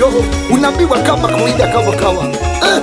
kandoro unaambiwa kama kawaida kama kawa eh.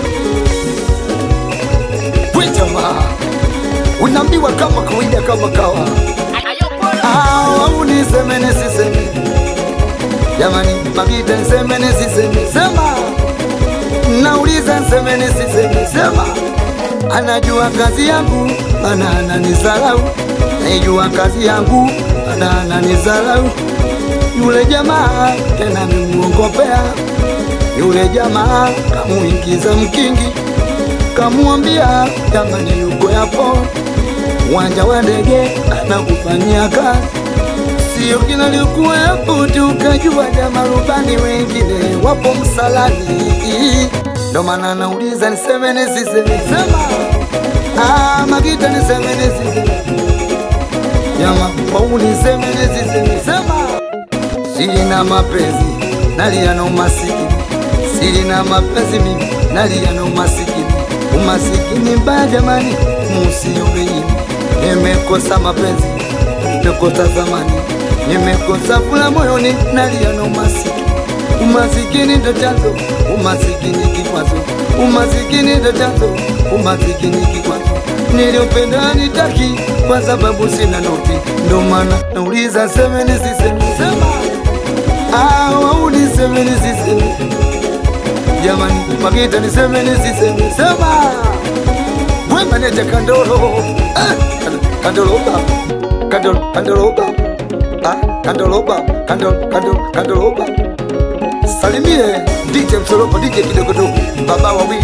we jamaa unaambiwa kama kawaida kama kawa Ah, au niseme nisiseme jamani magita niseme nisiseme sema nauliza nseme nisiseme sema anajua kazi yangu ana ananizalau naijua kazi yangu ana ananizalau yule jamaa tena nimuongopea yule jamaa kamuingiza mkingi kamwambia jamani yuko yapo uwanja wa ndege anakufanyia kazi sio kila likuwa yapo tu ukajua jamaa rubani wengine wapo msalani ndo maana nauliza niseme nisiseme sema ah, magita niseme nisiseme jama kwau niseme nisiseme sema sina mapenzi nalia na umasikini sina mapenzi mimi nalia na umasikini umasikini mbaya jamani musiombeini nimekosa mapenzi nimekosa zamani nimekosa fula moyoni nalia na umasikini umasikini ndo chanzo umasikini kikwazo umasikini ndo chanzo umasikini kikwazo niliopenda nitaki kwa sababu sina noti ndo maana nauliza seme nisiseme sema au niseme nisiseme jamani magita niseme nisiseme sema we maneja kandolo eh, kandolo baba kandolo kandolo baba ah, kandolo baba kandolo kandolo kandolo baba salimie DJ Msolopo DJ kidogodogo baba wawili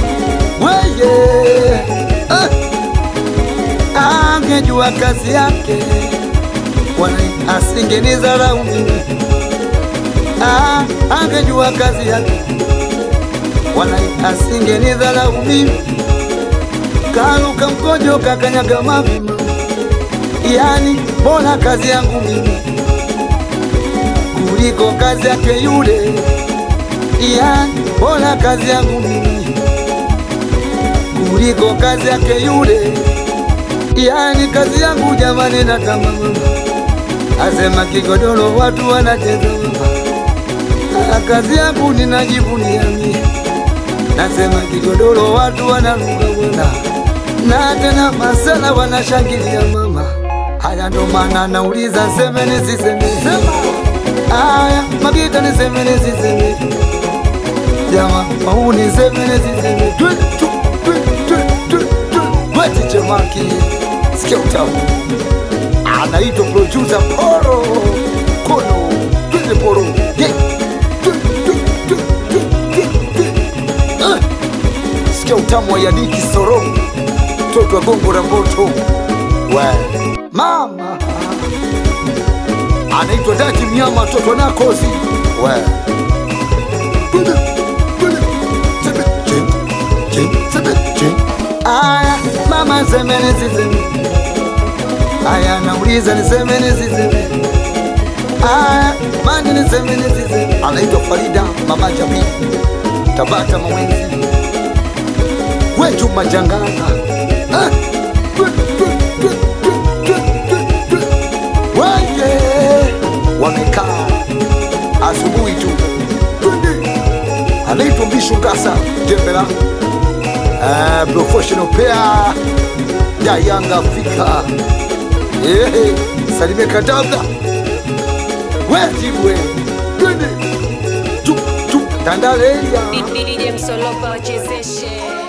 weye eh, angejua kazi yake wala asingenizarau mimi ah, angejua kazi yake wala asingenidharau mimi karuka mkojo kakanyaga mavima yani bora kazi yangu mimi kuliko kazi yake yule yani bora kazi yangu mimi kuliko kazi yake yule yani kazi yangu jamani natamama asema kigodoro watu wanacheza Ah, kazi yangu ninajivunia mie nasema kigodoro watu wanaruka bwana na tena masala wanashangilia mama haya ndo maana nauliza seme nisiseme sema haya magita niseme nisiseme jama mau niseme nisiseme Twe, twe, twe, twe, twe, twe. weti chemaki sikia utamu anaitwa producer poro kono twende poro yeah. Twe, twe, twe, twe, twe, twe. Ah. sikia utamu wa Yadiki Soro, mtoto wa gongo la moto we mama anaitwa Daji Mnyama, mtoto wa Nakozi we Twende, twende. Sebe, chen, chen, sebe, chen. Aya mama, niseme nisiseme? Aya nauliza niseme nisiseme? Aya mani niseme nisiseme? Anaitwa Farida mama Jamii Tabata Mawenzi wetu majangana Ah! Twe, twe, twe, twe, twe, twe, twe. weye wamekaa asubuhi tu twende anaitwa mbishu ngasa jembela Ah, professional pair ya yanga afrika Ehe, salime kadabla wejibwe twende tu tu tandaleya DJ Msolopa wachezeshe